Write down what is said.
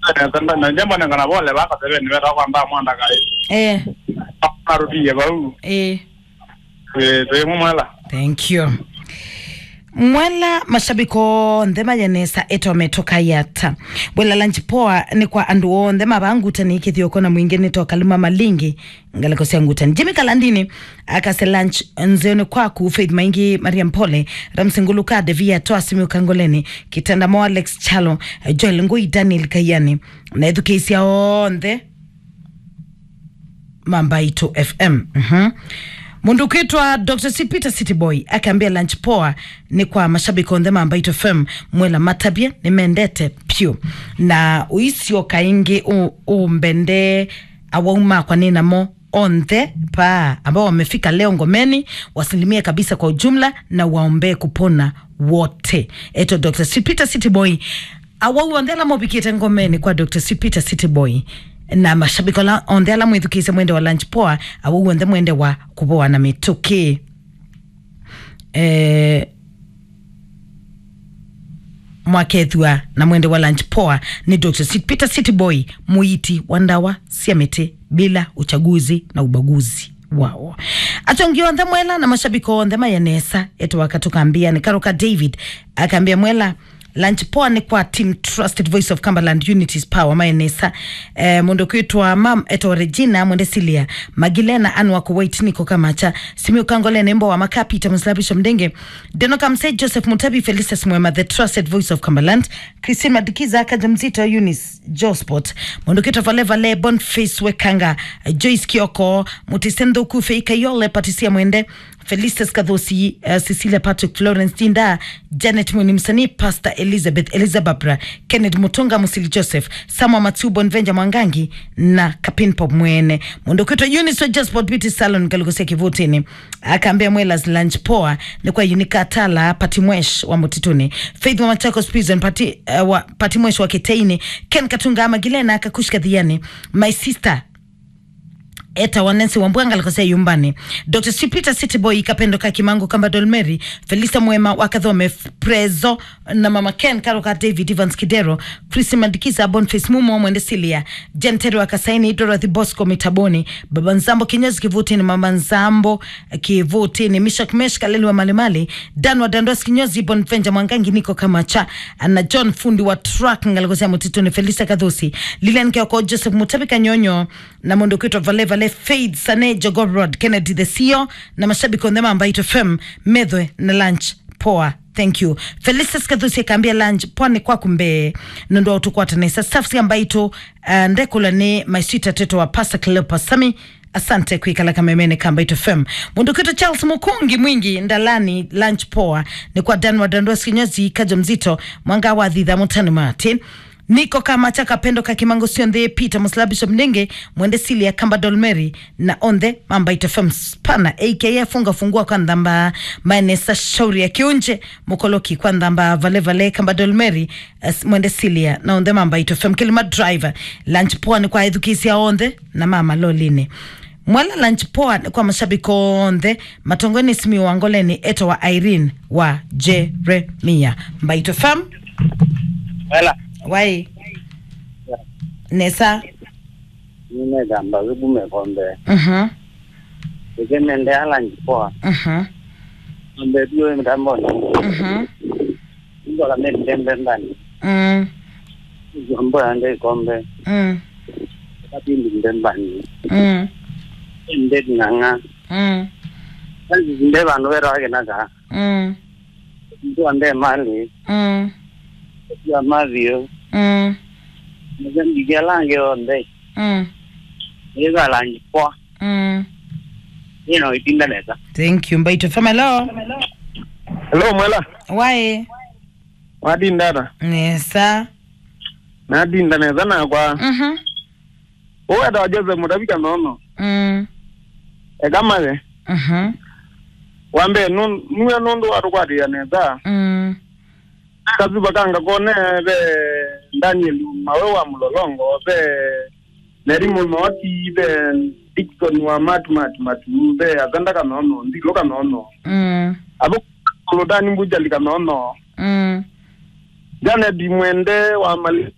tanda na jambo na kana bole ba ka tebe ni beta kwamba mwanda kai eh arudi ba u eh eh te mu mala thank you mwela mashabiko nthe mayanesa eto ametoka yata bwela lanchi poa ni kwa andu onthe mavanguta ni kithioko na mwingi nito kalima malingi ngalikosia ngutani jimi kalandini akase lunch nzeoni kwaku faith maingi mariam pole ramsinguluka devia toa simi ukangoleni kitanda mo alex chalo joel ngui daniel kayani na ethukeisia onthe mambaito fm mhm mundu kwitwa dr c peter city boy akaambia lunch poa ni kwa mashabiki onthe mambaito fm mwela matabie nimendete pyu na uisio kaingi u- umbende awauma kwa ninamo onthe pa ambao wamefika leo ngomeni wasilimie kabisa kwa ujumla na waombee kupona wote eto dr c peter city boy awau onthe ala mobikite ngomeni kwa dr c peter city boy na mashabiki ala- onthe ala mwithukise mwende wa lunch poa awau onthe mwende wa kuvoa na mituki eh, mwakethua na mwende wa lunch poa ni dr Sit- peter city boy muiti wa ndawa cia miti bila uchaguzi na ubaguzi wao atongi onthe mwela na mashabiki onthe mayanesa eto wakatukambia ni karoka david akaambia mwela lunch poa ni kwa team trusted voice of cumberland unities power mayanesa eh, mundu kwitwa mam eto regina mwende silia magilena anwa kuwait niko kamacha simi ukangole nembo wa makapita mslabisho mdenge denoka msei joseph mutabi felicitas mwema the trusted voice of cumberland christine madikiza akaja mzito eunice josport mundu kwitwa valevale bonface wekanga joyce kioko mutisendhuku feikayole patisia mwende Felicitas Kadhosi, uh, Cecilia Patrick, Florence Tinda, Janet Mwini msanii, Pastor Elizabeth Elizababra, Kenneth Mutunga, Musili Joseph, Samwa Matubo, Nvenja Mwangangi na Kapin Pop Mwene. Mundo kwitwa Eunice wa Josport Beauty Salon kalikosia kivutini. Akaambia Mwelas lunch poa ni kwa Unika Tala, Pati Mwesh wa Mutituni, Faith wa Machakos Prison, Pati, uh, wa, Pati Mwesh wa Kiteini, Ken Katunga Magilena akakushika dhiani, My Sister eta wanensi wambwanga alikosea yumbani dr sipita cityboy kapendo ka kimango kamba dolmeri felisa mwema wakadhome F- prezo na mama ken karoka david evans kidero chris mandikiza bonface mumo mwende silia jentero akasaini dorothy bosco mitaboni baba nzambo kinyozi kivutini mama nzambo eh, kivutini mishak mesh kaleli wa malimali dan wa dandos kinyozi bonvenja mwangangi niko kama cha na john fundi wa truck ngalikosea mutituni felisa kadhusi lilian kioko joseph mutabika nyonyo na mundu kwitwa vale vale faith sane jogorod kennedy the ceo na mashabiki ondhema ambaito fm medhwe na lunch poa thank you felicitas kathusi akaambia lunch pwani kwa kumbe nondo utukwatanisa safsi ambaito uh, ndekula ni maisita teto wa pasta cleopa sami asante kuikala kamemene kambaito fm mundu kwitwa charles mukungi mwingi ndalani lunch poa ni kwa dan wa dandoas kinyozi kaja mzito mwanga wa dhidha mutani martin niko kama chaka pendo kakimango sionthe peter muslabisho mnenge mwende silia kamba dolmeri na onthe mamba itofem spana aka funga fungua kwa ndhamba maenesa shauri ya kiunje mukoloki kwa ndhamba valevale kamba dolmeri as- mwende silia na onthe mamba itofem kilima driver lunch poa ni kwa edhukisia onthe na mama loline mwala lunch poa ni kwa mashabiki onthe matongoni simi wangoleni eto wa irene wa jeremia mbaito fam wala wai nesa nimegamba vibume kombe mhm ikemende alanjipoa mhm kombe bio mtamboni mhm ndola meditembe ndani mm jombo yande kombe mm kapindi ndembani mm ende nganga mm kanzi zinde vanhu verake naga mm mtu ande mali mm ya mavio mm mzambike lange onde mm ika lanjipoa mm ino itindaneza thank you mbaito fam hello hello mwela wai wadindata nesa nadinda neza nakwa mhm uweta wajeze mutabika nono mm ekamake mhm wambe nun- nuye nundu watukwatiya neza mm kazuba kanga kone be daniel mawe wa mulolongo be nerimu noti be dikson wa matu matu matu be aganda kanono ndilo kanono mm abo kuludani mbujali kanono mm janet mwende wa mali